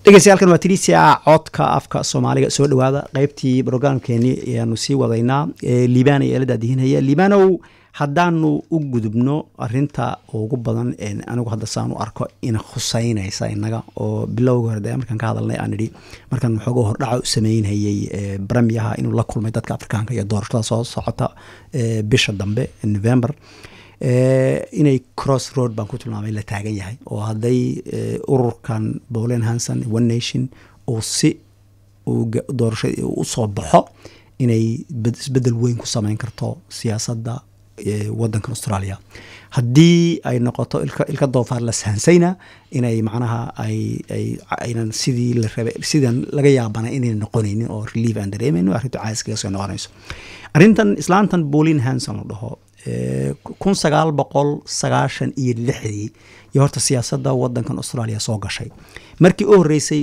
dhegeystayaaalkan waa tiriisia codka afka soomaaliga soo dhawaada qeybtii brograamkeeni ayaanu sii wadaynaa liibana ee la daadihinaya liibanow haddaanu u gudubno arinta ugu badan anigu hadda saan u arko ina khuseynaysa inaga oo bilowga hore de markaan ka hadalnay aan idhi markaan waxooga hordhaca u sameynhayay bremiyaha inuu la kulmay dadka afrikaanka iyo doorashada soo socota bisha dambe november inay cross road baan ku tilmaamay la taagan yahay oo hadday ururkan bolen hanson one nation uu si doorasha usoo baxo inay isbedel weyn ku sameyn karto siyaasadda wadankan australia haddii ay noqoto ilka doofaar la sahansayna inay macnaha aynan sidii la rabay sidan laga yaabana inayna noqonaynin oo relief aan dareemayno arrintu caayiskaga soo noqonayso arrintan islaantan bolin hanson la dhaho kun sagaal boqol sagaashan iyo lixdii iyo horta siyaasadda wadankan australia soo gashay markii u horeysay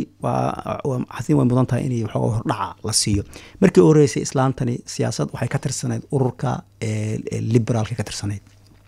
xasin way mudan tahay in waxooga hordhaca la siiyo markii u horeysay islaantani siyaasad waxay ka tirsanayd ururka liberaalka ka tirsanayd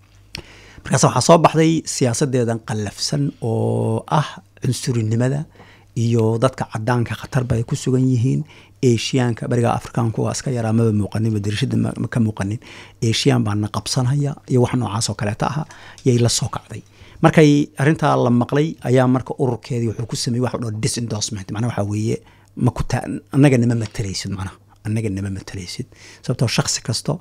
markaas waxaa soo baxday siyaasadeedan qallafsan oo ah cunsurinimada iyo dadka cadaanka khatarba ay ku sugan yihiin asiyaanka beriga afrikaanku waa iska yaraa maba muuqanin darishada ka muuqanin asiyan baana qabsanaya iyo wax noocaas oo kaleeta aha yay la soo kacday markay arintaa la maqlay ayaa marka ururkeedii wuxuu ku sameeyey wax dho disendorsement macnaa waxaa weeye makuta annaga nama matalaysid macnaha annaga nama matalaysid sababtoo shaksi kasto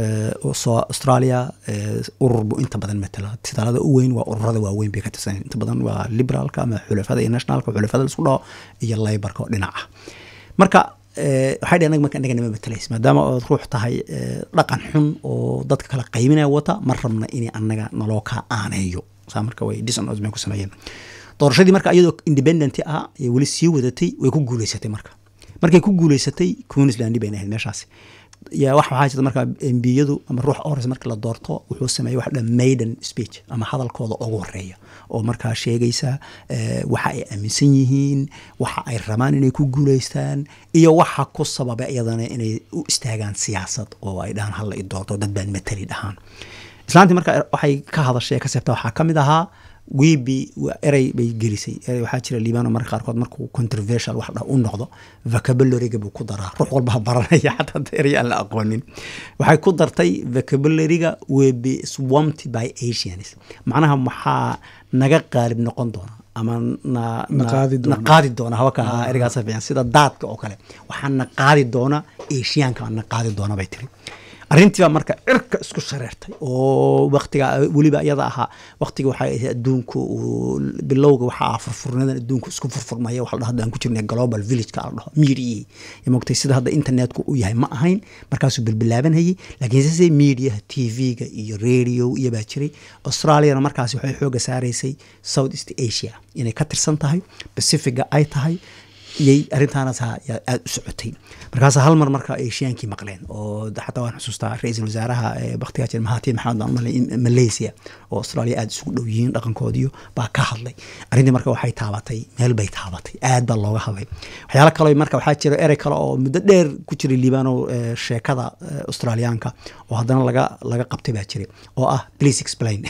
soo australia urur buu inta badan matala titaalada u weyn waa ururada waaweyn bay ka tirsan inta badan waa liberaalka ama xulafada iyo nationalka xulafada laisku dhaho iyo laybarka oo dhinac ah marka waxay dheen marka annaga nama matalays maadaama ood ruux tahay dhaqan xun oo dadka kala qayminaya wata ma rabna inay annaga naloo kaa aaneeyo saa marka way disonosmen ku sameeyeen doorashadii marka iyadoo independent ah ee weli sii wadatay way ku guuleysatay marka markay ku guuleysatay queensland bayna ahayd meeshaasi ya wax waxaa jirta marka embiyadu ama ruux ores marka la doorto wuxuu sameeyey wax dhan maiden speech ama hadalkooda ugu horeeya oo markaa sheegaysa waxa ay aaminsan yihiin waxa ay rabaan inay ku guuleystaan iyo waxa ku sababa iyadana inay u istaagaan siyaasad oo ay dhahaan halla i doorto dad baan matali dhahaan islaantii marka waxay ka hadashay ka seebta waxaa ka mid ahaa wibi erey bay gelisay erey waxaa jira liibano marka qaarkood markuu controversial wax dha u noqdo vocabulariga buu ku daraa ruux walbaa baranaya xataa erey aan la aqoonin waxay ku dartay vocabulariga will be swamped by asians macnaha maxaa naga qaalib noqon doona ama na qaadi doona hawaka ereygaas fiican sida daadka oo kale waxaa na qaadi doona asiyaanka na qaadi doona bay tiri arrintiibaa marka cirka isku shareertay oo waktiga weliba iyada ahaa waktiga waxay ahayd adduunku bilowga waxaa ah furfurnadan adduunku isku furfurmaya waxa la dhaho aan ku jirnay global villageka la dhaho media ya mogtay sida hadda internetku u yahay ma ahayn markaasuu bilbilaabanayay laakiin sise mediaha tv-ga iyo radio iyo baa jiray australiana markaasi waxay xooga saaraysay south east asia inay ka tirsan tahay pacifiga ay tahay iyay arrintaanaas aada u socotay markaas hal mar marka ashiyaankii maqleen oo xataa waan xusuustaa ra-iisul wasaaraha baktigaa jir mahatir maxamed malaysia oo australia aada isugu dhow yihiin dhaqankoodiyo baa ka hadlay arrintii marka waxay taabatay meel bay taabatay aad baa looga hadlay waxyaalo kale marka waxaa jira erey kale oo muddo dheer ku jiray liibano sheekada australiyaanka oo haddana laga laga qabtay baa jiray oo ah please explain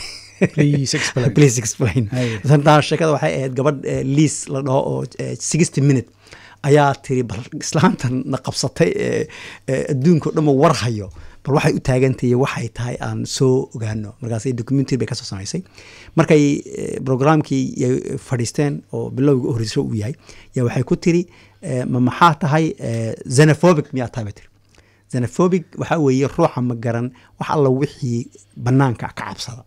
please explain sheekada waxay ahayd gabadh liis la dhaho oo sixty minute ayaa tiri bal islaantan na qabsatay adduunka o dhanba war hayo bal waxay u taagantahiy waxay tahay aan soo ogaano markaas documentary bay kasoo samaysay markay programkii fadhiisteen oo bilowga u horeyso uu yahay yaa waxay ku tiri ma maxaa tahay xenophobic miyaa tahay bay tiri xenophobic waxaa weeye ruuxa ma garan wax alla wixii banaanka ka cabsada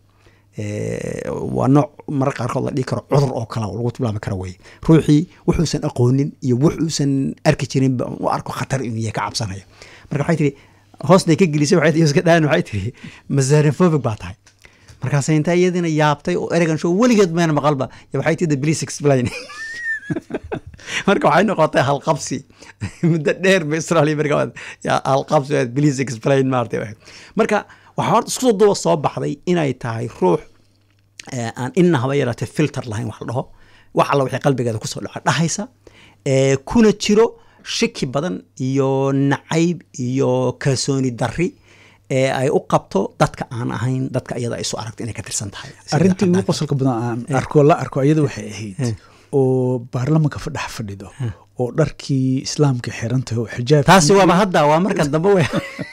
waa nooc marar qaarkood la dhihi karo cudur oo kale lagu tilmaami karo weye ruuxii wuxuusan aqoonin iyo wuxuusan arki jirinba u arko khatar inuu yahay ka cabsanaya marka waxay tihi hoosnay ka gelisay waxay iska dhaan waxay tihi masanophobic baa tahay markaasay intaa iyadina yaabtay oo eregan show weligeed mayna maqalba waxay tihi please explain marka waxay noqotay halqabsi muddo dheer ba australia marka halqabsi please explain maartay marka waxaa horta isku duba soo baxday inay tahay ruux aan ina haba yaraatee filter lahayn wax la dhaho wax alla waxay qalbigeeda kusoo dhaca dhahaysa kuna jiro shiki badan iyo nacayb iyo kalsooni darri ee ay u qabto dadka aan ahayn dadka iyada isu aragto inay ka tirsan tahay arrintii ugu qosolka badan aan arko la arko iyada waxay ahayd oo baarlamanka fadhex fadhido oo dharkii islaamka xirantahay oo xijaab taasi waaba hadda waa markan dambe we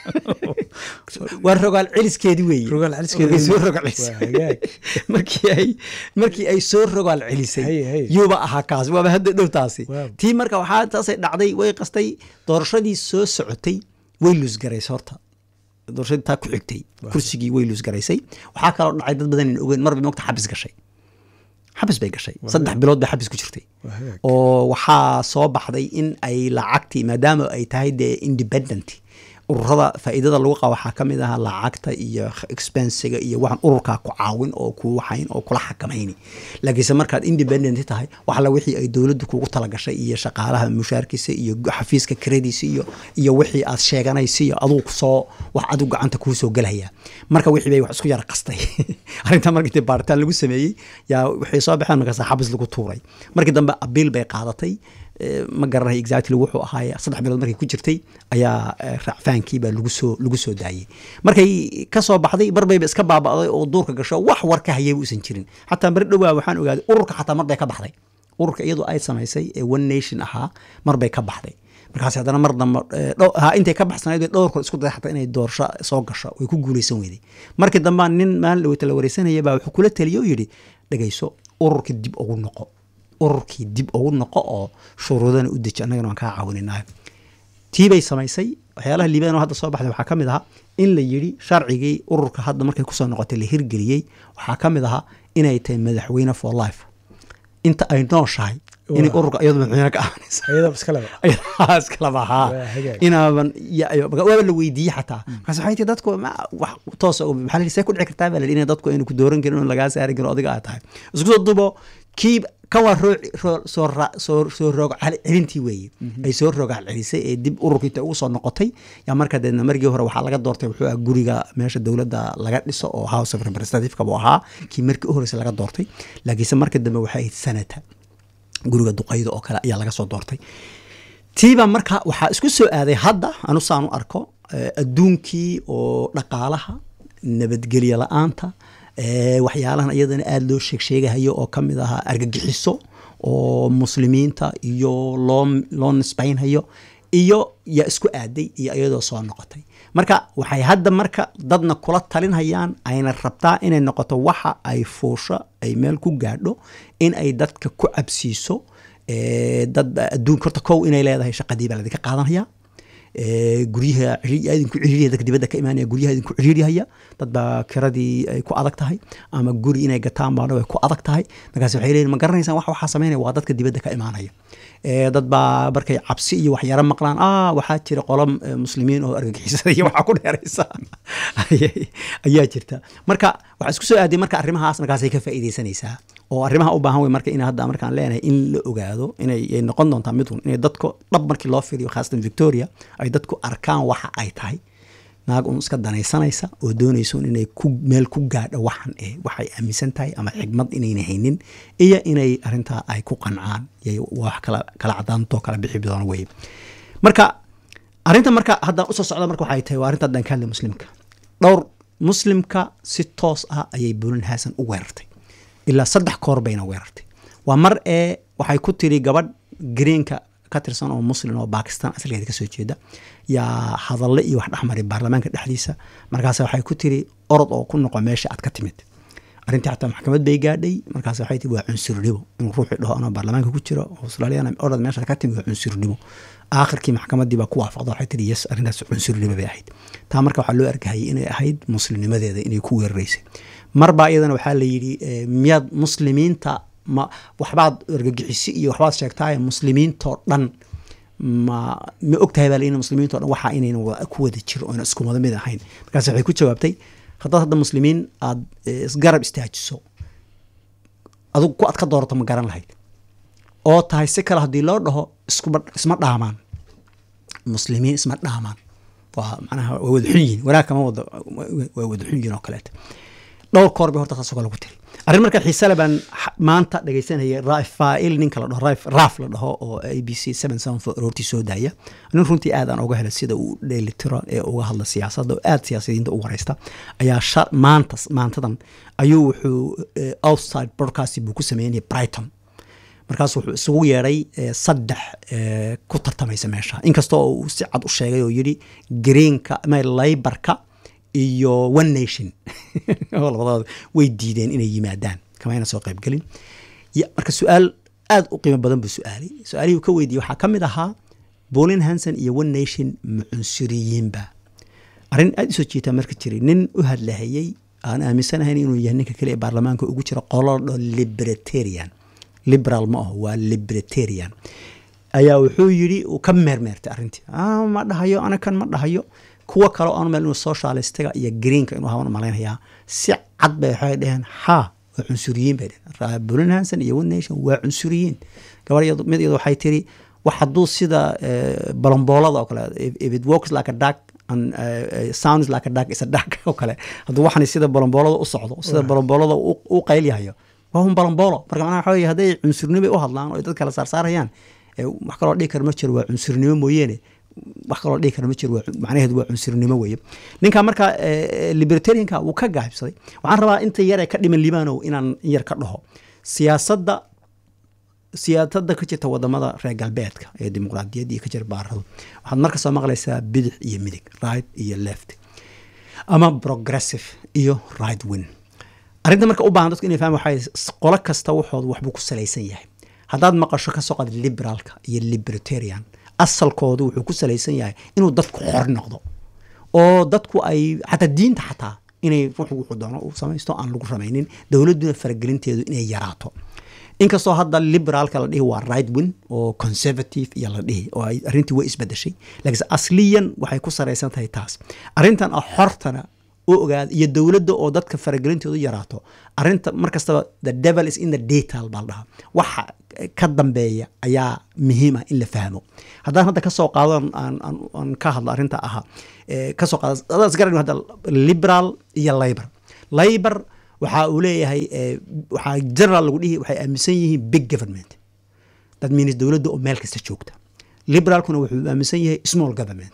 waa rogaal celiskeedi weeye Rogaal celiskeedi Markay soo weeye. rogaal celisay. Waa hagaag. markii ay markii ay soo rogaal celisay Haye, haye. yuuba ahaa kaas waaba hadda dhow taasi Waaw. tii marka waxaa taasay dhacday way qastay doorashadii soo socotay way luusgaraysay horta doorashadii taa ku xigtay kursigii way luusgaraysay waxaa kaloo dhacay dad badan in ogeyn marba mogta xabis gashay xabis bay gashay saddex bilood bay xabis ku jirtay Waa hagaag. oo waxaa soo baxday in ay lacagtii maadaama ay tahay dee independent ururada faa'iidada lagu qaba waxaa ka mid ahaa lacagta iyo expensiga iyo waxaan ururkaa ku caawin oo ku waxayn oo kula xakamayni laakiinse markaad independent tahay waxla wixii ay dowladdu kugu talagashay iyo shaqaalaha mushaarkiisa iyo xafiiska krediisa iyo iyo wixii aad sheeganaysa iyo aduu soo wax adigu gacanta kuu soo gelaya marka wixii bay wax isku yara qastay arrinta markii intii baaritaan lagu sameeyey yaa waxay soo baxeen markaas xabis lagu tuuray markii dambe abiil bay qaadatay Eh, ma garanay exactly wuxuu ahaaye saddex bilood markay ku jirtay ayaa eh, raacfaankii baa lagu soo lagu soo daayey markay ka soo baxday marbayba iska baaba'day oo duurka gasho wax war ka hayayba uusan jirin xataa mar dhowaa waxaan ogaaday ururka xataa mar bay ka baxday ururka iyadoo ay samaysay ee one nation ahaa mar bay ka baxday markaas haddana mar dambe eh, dhow- ha intay ka baxsanayd bay dhowr kor isku day xataa inay doorasho soo gasho way ku guuleysan weyday markii dambe nin maalin dhaweyta la wareysanaya baa wuxuu kula taliye oo yidhi dhegayso ururka dib ugu noqo ururkii dib ugu noqo oo shuruudana u deji annagana waan kaa caawininayo tii bay samaysay waxyaalaha liibaan oo hadda soo baxday waxaa ka mid ahaa in la yidhi sharcigii ururka hadda markay kusoo noqotay la hirgeliyey waxaa ka mid ahaa inay tahay madaxweyne for life inta ay nooshahay inay Waa. ururka iyadu madaxweyne ka ahaanaysa ayadaba iskaleba ayadaa iskalaba haa Waa hagaag. inaaban ya- ya- waaba la weydiiyey xataa markaas waxay tii dadku ma- wax toosa u- maxaa la yidhi, see ku dhici kartaa baa la yidhi, in dadku aynu ku dooran karin oo lagaa saari karin oo adiga aad tahay isku soo dubo kii kan waa roo roo- soo ra- soo soo roog cel- celintii weeye ay soo roogaal celisay ee dib ururkii inta ugu soo noqotay yaa marka deedna markii hore waxaa laga doortay wuxuu ahaa guriga meesha dowladda laga dhiso oo house of representative buu ahaa kii markii u horreysay laga doortay laakiinse marka dambe waxay ahayd sanata guriga duqayda oo kale ayaa laga soo doortay tiiba marka waxaa isku soo aaday hadda anu saan u arko eh, adduunkii oo dhaqaalaha nabadgelyo la-aanta eh, waxyaalahan iyadana aada loo sheeg sheegahayo oo ka mid ahaa argagixiso oo muslimiinta iyo loo loo nisbaynhayo iyo yaa isku aaday iyo iyadoo soo noqotay marka waxay hadda marka dadna kula talinhayaan ayna rabtaa inay noqoto waxa ay fuusho ay meel ku gaadho in ay dadka ku cabsiiso Eh, dad adduunka horta kow inay leedahay shaqadii baa ladinka qaadanaya Eh, guryaha ciriir- idinku ciriiriya dadka dibadda ka imaanaya guryaha idinku ciriirihaya dad baa kiradii ay ku adag tahay ama guri inay gataan baana way ku adag tahay markaas waxay leeyihin ma garanaysaan wax waxaa samaynaya waa dadka dibadda ka imaanaya Eh, dad baa markay cabsi iyo waxyaro maqlaan ah waxaa jira qolo eh, muslimiin oo argagixisada iyo waxaa ku dheeraysa Ayay- ayaa jirta marka waxaa isku soo aaday marka arrimahaas markaasay ka faa'iidaysanaysaa oo arrimaha u baahan wey marka in hadda markaan leenahay in la ogaado inay ay noqon doontaa mid un inay dadku dhab markii loo fiiriyo khaasatan victoria ay dadku arkaan waxa ay tahay naag un iska danaysanaysa oo doonayso un inay ku meel ku gaadho waxan eh waxay aaminsan tahay ama xigmad inayna haynin iyo inay arrintaa ay ku qancaan yay wax kala kala cadaantoo kala bixi doona weye marka arrinta marka hadda usoo socda marka waxay tahay waa arrinta haddaan ka hadlay muslimka dhowr muslimka si toos ah ayay bulan haasan u weerartay ilaa saddex koor bayna weerartay waa mar ee waxay ku tiri gabadh greenka ka tirsan oo muslim oo bakistan asalkeeda kasoo jeeda yaa hadalle iyo wax dhexmaray baarlamaanka dhexdiisa markaas waxay ku tiri orod oo ku noqo meesha aad ka timid arrintii xataa maxkamad bay gaadhay markaas waxay tii waa cunsurnimo inuu ruuxii dhaho anoo baarlamaanka ku jiro australiana orod meesha ka timid waa cunsurnimo aakhirkii maxkamadii baa ku waafaqda waxay tiri yes arrintaas cunsurnimo bay ahayd taa marka waxaa loo arkahayay inay ahayd muslimnimadeeda inay ku weeraraysay marbaa iyadana waxaa la yidhi eh, miyaad muslimiinta ma waxbaad argagixisi iyo waxbaad sheegtaaye muslimiintoo dhan ma ma ogtahay baa la yidhi muslimiintoo dhan waxaa inayna wa- ku wada jiro oona isku wada mid ahayn markaas waxay ku jawaabtay haddaad hadda muslimiin aad eh, isgarab istaajiso adigu ku aad ka doorato ma garan lahayd oo tahay si kale haddii loo dhaho iskuba isma dhaamaan muslimiin isma dhaamaan waa macnaha waa wada xun yihiin wanaag kama wada waa wada xun yihiin oo kaleeta dhowr koor bay horta taasoo kale ku tiri arrin marka xiisale baan xa- maanta dhegaysanayay rafail ninka la dhaho Raif- raaf la dhaho oo a b c seven seven four aroortii soo daaya nin runtii aad aan uga helay sida uu dheelitiro ee uga hadla siyaasadda oo aad siyaasiyiinta u wareysta ayaa sha maantas maantadan ayuu wuxuu eh, outside broadcast buu ku sameynaya brighton markaas wuxuu isugu yeedhay saddex ku tartamaysa meesha inkastoo uu si cad u sheegay oo yidhi greenka laybarka iyo one nation labadooda way diideen inay yimaadaan kamayna soo qaybgelin marka su-aal aad u qiimo badan buu su-aalay su-aalihii uu ka weydiiyey waxaa ka mid ahaa bolin hanson iyo one nation ma cunsuriyiinba arrin aad usoo jiitaa marka jiray nin u hadlahayey aan aaminsanahayn inuu yahay ninka kale ee baarlamaanka ugu jira qolodho libertarian liberal ma aho waa libertarian ayaa wuxuu yidhi uu ka meermeertay arrintii ma dhahayo anakan ma dhahayo kuwo kale oon meel inuu socialistiga iyo greenka inuu haban malaynayaa si cad bay waxay dheheen ha waa cunsuriyiin bay dheheen bolin hanson iyo one nation waa cunsuriyiin gabar mid iyadu waxay tiri wax hadduu sida balomboolada oo kale if it works like a duck and uh, sounds like a duck is a duck oo kale hadduu waxani sida balomboolada u socdo sida balomboolada u qaylyahayo waa un balomboolo marka macnaha waxa weye hadday cunsurnimo u hadlaan oo dad kala saarsaarayaan wax kaloo dhihi kara ma jiro waa cunsurnimo mooyeene wax kaloo dhihi kara ma jiro macnaheedu waa cunsurnimo weeye ninka marka libertarianka wuu ka gaabsaday waxaan rabaa inta yar ee ka dhiman libaanow inaan yar ka dhaho siyaasadda siyaasadda ka jirta wadamada reer galbeedka ee dimuqraadiyaddii ka jira baaradu waxaad marka soo maqlaysaa bidix iyo midig right iyo left ama progressive iyo right win arrinta marka u baahan dadku inay fahmaan waxay qolo kasta waxooda waxbuu ku salaysan yahay haddaad maqasho ka soo qaad liberaalka iyo libertarian asalkoodu wuxuu ku salaysan yahay inuu dadku xor noqdo oo dadku ay xataa diinta xataa inay ruuxu wuxuu doono uu samaysto aan lagu ramaynin dowladduna faragelinteedu inay yaraato inkastoo hadda liberaalka la dhihi waa right win oo conservative iyo la dhihi oo ay arrintii way isbedeshay laakiinse asliyan waxay ku saraysan tahay taas arrintan ah xortana u ogaada iyo dowladda oo dadka faragelintoodu yaraato arrinta mar kastaba the devil is in the detail baa la dhahaa waxa ka dambeeya ayaa muhiima in la fahmo haddaan hadda kasoo qaado aan ka hadlo arrinta ahaa kasoo qaado adaan isgaran hadda liberal iyo labor labor waxa uu leeyahay waxaa general lagu dhihi waxay aaminsan yihiin big government that means dowladda oo meel kasta joogta liberaalkuna wuxuu aaminsan yahay small government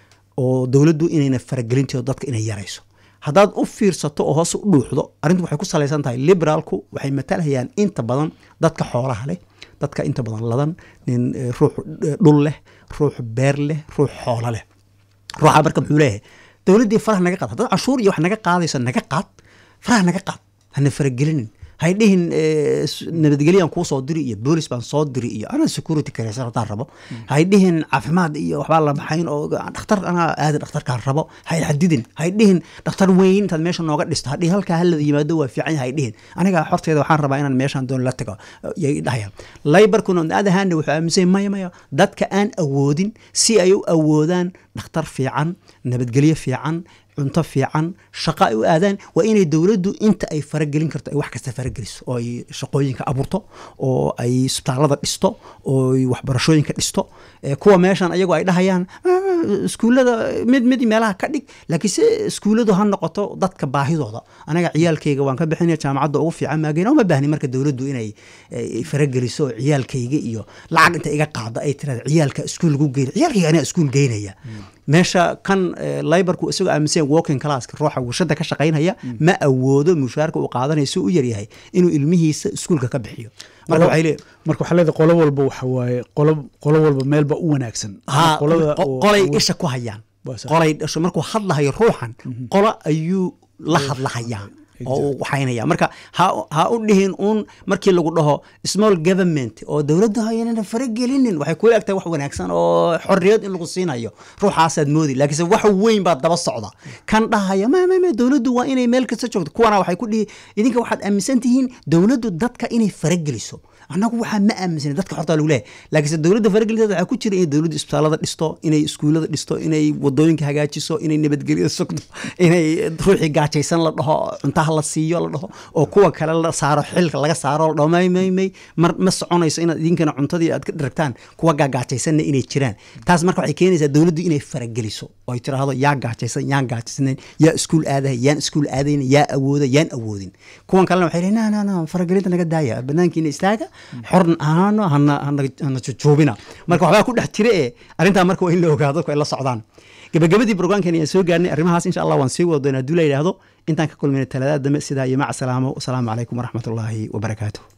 oo dowladdu inayna faragelinteedo dadka inay yarayso haddaad u fiirsato oo hoos u dhuuxdo arrintu waxay ku salaysan tahay liberaalku waxay matalhayaan inta badan dadka xoolaha leh dadka inta badan ladan nin ruux dhul leh ruux beer leh ruux xoolo leh ruuxa marka muxuu leeyahay dowladdii faraha naga qaad haddaad canshuur iyo wax naga qaadayso naga qaad faraha naga qaad hana faragelinin hay dhihin nabadgelyan kuu soo diri iyo boolis baan soo diri iyo anaa security kareysan haddaan rabo hay dhihin caafimaad iyo waxbaa la baxayn oo dhakhtar anaa aadi dhakhtarkaan rabo hay xadidin hay dhihin dhakhtar weyn intaad meesha nooga dhisto hadhihi halkaa halada yimaado waa fiican yahay dhihin aniga horteeda waxaan rabaa inaan meeshaan doon la tago yay dhahayaan laybarkuna on other hand wuxuu aaminsan maya maya dadka aan awoodin si ay u awoodaan dhakhtar fiican nabadgelyo fiican cunto fiican shaqo ay u aadaan waa inay dowladdu inta ay faragelin karto ay wax kasta farageliso oo ay shaqooyinka abuurto oo ay isbitaallada dhisto oo ay waxbarashooyinka dhisto kuwa meeshan ayagu ay dhahayaan iskuullada mid mid meelaha ka dhig laakiin se iskuulladu ha noqoto dadka baahidooda anaga ciyaalkayga waan ka bixinaya jaamacadda ugu fiican maageen uma baahni marka dowladdu inay farageliso ciyaalkayga iyo lacag inta iga qaada ay tirada ciyaalka iskuul lagu geyn ciyaalkayga anaa iskuul geynaya meesha kan libarku isagoo aaminsan walking classka ruuxa warshada ka shaqaynaya ma awoodo mushaarka uu qaadanayso u yaryahay inuu ilmihiisa iskuulka ka bixiyo marka waxay leeyihin marka waxaa leedahay qolo walba waxa waaye qolo qolo walba meelba u wanaagsan ha qolada oo- qolay isha ku hayaan Waa sax. qolay dhasho markuu hadlahayo ruuxan qolo ayuu la hadlahayaa oo uu waxaynaya marka ha ha u dhihin uun markii lagu dhaho small government oo dowladda hayanana faragelinin waxay kula egtahay wax wanaagsan oo xorriyad in lagu siinayo ruuxaasaad moodi laakiinse wax weyn baa daba socda kan dhahaya ma ma ma dowladdu waa inay meel kasta joogto kuwana waxay ku dhihi idinka waxaad aaminsan tihiin dowladdu dadka inay farageliso annagu waxaa ma aaminsan dadka xorta lagu leeyahay laakiinse dowladda faragelinteeda waxaa ku jira inay dowladdu isbitaalada dhisto inay iskuullada dhisto inay wadooyinka hagaajiso inay nabadgelyo sugto inay ruuxii gaajaysan la dhaho cuntaha la siiyo la dhaho oo kuwa kale la saaro xilka laga saaro la dhaho may may may mar ma soconayso inaad idinkana cuntadii aad ka dharagtaan kuwa gaagaajaysanna inay jiraan taas marka waxay keenaysaa dowladdu inay farageliso oo ay tiraahdo yaa gaajaysan yaan gaajaysnayn yaa iskuul aadaya yaan iskuul aadayn yaa awooda yaan awoodin kuwan kalena waxay leeyihin na na na faragelinta naga daaya banaankiina istaaga xorn ahaano hana hana hana jujuubina marka waxbaa ku dhex jira ee arrintaa marka waa in la ogaado dadku ay la socdaan gabagabadii brograamkan ayaan soo gaarnay arrimahaas insha allah waan sii wada doonaa hadduu la yidhaahdo intaan ka kulmayna talaadada dambe sidaa iyo maca salaamo wasalaamu calaykum waraxmatullaahi wabarakaatuh